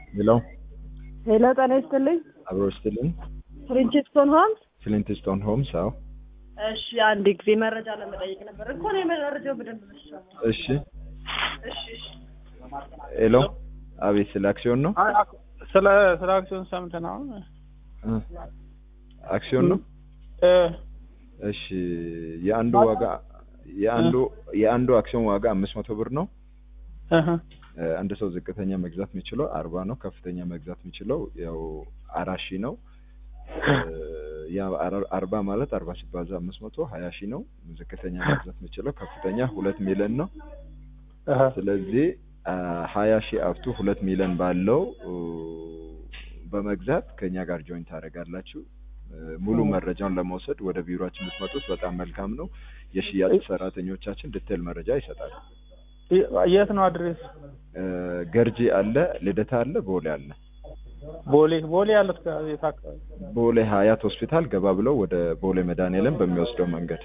ሄሎ ሄሎ ጤና ይስጥልኝ። አብሮ ይስጥልኝ። ፍሪንችስቶን ሆምስ። ፍሊንትስቶን ሆምስ። አዎ እሺ አንድ ጊዜ መረጃ ለመጠየቅ ነበር እኮ ነው መረጃው በደንብ መስራት። እሺ እሺ እሺ ሄሎ አቤት ስለ አክሲዮን ነው አይ፣ አክ- ስለ ስለ አክሲዮን ሰምተን አሁን እ አክሲዮን ነው እ እሺ የአንዱ ዋጋ የአንዱ የአንዱ አክሲዮን ዋጋ አምስት መቶ ብር ነው እህ እ አንድ ሰው ዝቅተኛ መግዛት የሚችለው አርባ ነው ከፍተኛ መግዛት የሚችለው ያው አራት ሺህ ነው እ ያ አር- አርባ ማለት አርባ ሲባዛ አምስት መቶ ሀያ ሺህ ነው ዝቅተኛ መግዛት የሚችለው ከፍተኛ ሁለት ሚሊዮን ነው እህ ስለዚህ ሀያ ሺህ አፍቱ ሁለት ሚሊዮን ባለው እ በመግዛት ከኛ ጋር ጆይን ታደርጋላችሁ። እ ሙሉ መረጃውን ለመውሰድ ወደ ቢሮአችን ብትመጡት በጣም መልካም ነው። የሽያጭ ሰራተኞቻችን ዲቴል መረጃ ይሰጣሉ። የ- የት ነው አድሬስ? እ ገርጂ አለ፣ ልደታ አለ፣ ቦሌ አለ። ቦሌ ቦሌ ያለት የት አካባቢ? ቦሌ ሀያት ሆስፒታል ገባ ብለው ወደ ቦሌ መድኃኔዓለም በሚወስደው መንገድ።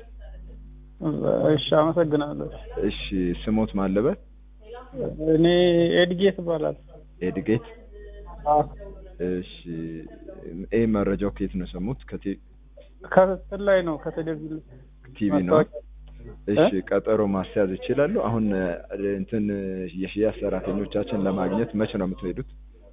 እሺ አመሰግናለሁ። እሺ ስሞት ማለበት እኔ ኤድጌት እባላለሁ። ኤድጌት። አዎ እሺ ይህ መረጃው ከየት ነው የሰሙት? ከቲ- ከስር ላይ ነው ከቴሌቪዥን ቲቪ ነው። ማስታወቂያ። እሺ ቀጠሮ ማስያዝ ይችላሉ። አሁን እ እንትን የሽያጭ ሰራተኞቻችን ለማግኘት መቼ ነው የምትሄዱት?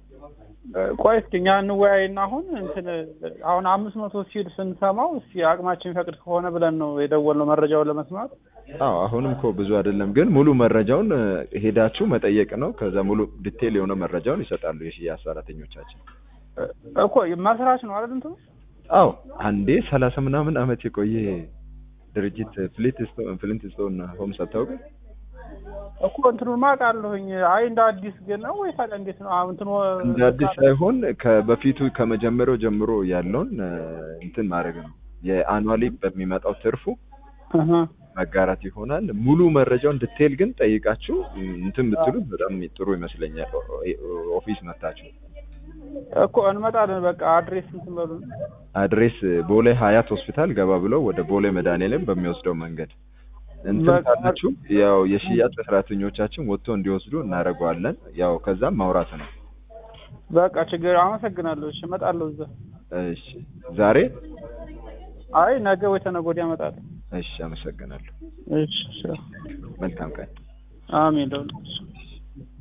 ቆይ እስኪ እኛ እንወያይና አሁን እንትን አሁን አምስት መቶ ሲል ስንሰማው እስኪ አቅማችን የሚፈቅድ ከሆነ ብለን ነው የደወልነው መረጃውን ለመስማት። አዎ አሁንም እኮ ብዙ አይደለም፣ ግን ሙሉ መረጃውን እ ሄዳችሁ መጠየቅ ነው። ከዛ ሙሉ ዲቴል የሆነ መረጃውን ይሰጣሉ የሽያጭ ሰራተኞቻችን። እኮ መስራች ነው አይደል እንትኑ አዎ አንዴ ሰላሳ ምናምን አመት የቆየ ድርጅት ፍሊንትስቶን ፍሊንትስቶን ሆምስ አታውቅም? እኮ እንትኑን ማውቃለሁኝ። አይ እንደ አዲስ ግን ነው ወይ ታዲያ እንዴት ነው? አሁን እንትኑ እንደ አዲስ ሳይሆን ከበፊቱ ከመጀመሪያው ጀምሮ ያለውን እ እንትን ማድረግ ነው። የአኑዋሊ በሚመጣው ትርፉ እህ መጋራት ይሆናል። ሙሉ መረጃውን ዲቴል ግን ጠይቃችሁ እ እንትን ብትሉት በጣም ጥሩ ይመስለኛል። ኦ- ኦ- ኦፊስ መታችሁ እኮ እንመጣለን። በቃ አድሬስ እንትን በሉ። አድሬስ ቦሌ ሀያት ሆስፒታል ገባ ብለው ወደ ቦሌ መድኃኔዓለም በሚወስደው መንገድ እንትን በቃ- ካላችሁ ያው የሽያጭ ሰራተኞቻችን ወጥቶ እንዲወስዱ እናደርገዋለን። ያው ከዛም ማውራት ነው። በቃ ችግር አመሰግናለሁ። እሺ እመጣለሁ እዛ። እሺ ዛሬ አይ ነገ ወይ ተነገ ወዲያ እመጣለሁ። እሺ፣ አመሰግናለሁ። እሺ እሺ። መልካም ቀን። አሜን። ደውል